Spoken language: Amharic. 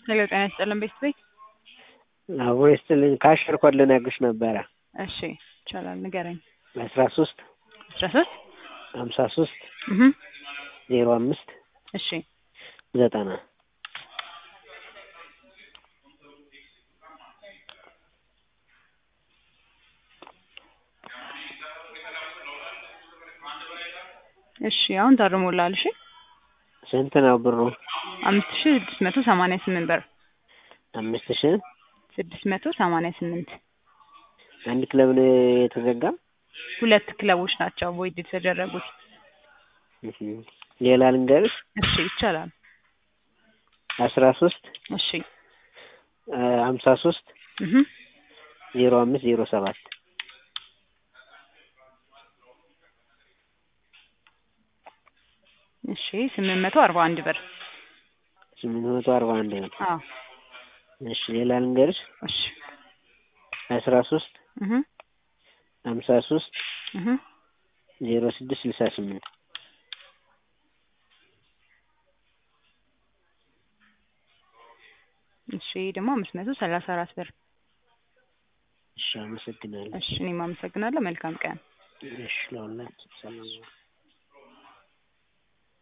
ሄሎ ጤና ይስጥልን ቤት ቤት አብሮ ይስጥልኝ ካሽር ኮድ ልነግርሽ ነበረ እሺ ይቻላል ንገረኝ አስራ ሶስት አስራ ሶስት ሀምሳ ሶስት እህ ዜሮ አምስት እሺ ዘጠና እሺ አሁን ታርሞላል እሺ ስንት ነው ብሩ? አምስት ሺ ስድስት መቶ ሰማንያ ስምንት ብር አምስት ሺህ ስድስት መቶ ሰማንያ ስምንት አንድ ክለብ ነው የተዘጋ። ሁለት ክለቦች ናቸው ቮይድ የተደረጉት እህ ሌላ ልንገርሽ እሺ ይቻላል አስራ ሶስት እሺ ሀምሳ ሶስት እህ ዜሮ አምስት ዜሮ ሰባት እሺ ስምንት መቶ አርባ አንድ ብር ስምንት መቶ አርባ አንድ ነው። አዎ እሺ ሌላ ልንገርሽ እሺ አስራ ሶስት እህ ሀምሳ ሶስት እህ ዜሮ ስድስት ስልሳ ስምንት እሺ ደግሞ አምስት መቶ ሰላሳ አራት ብር እሺ አመሰግናለሁ። እሺ እኔም አመሰግናለሁ መልካም ቀን እሺ ለሁላችን ሰላም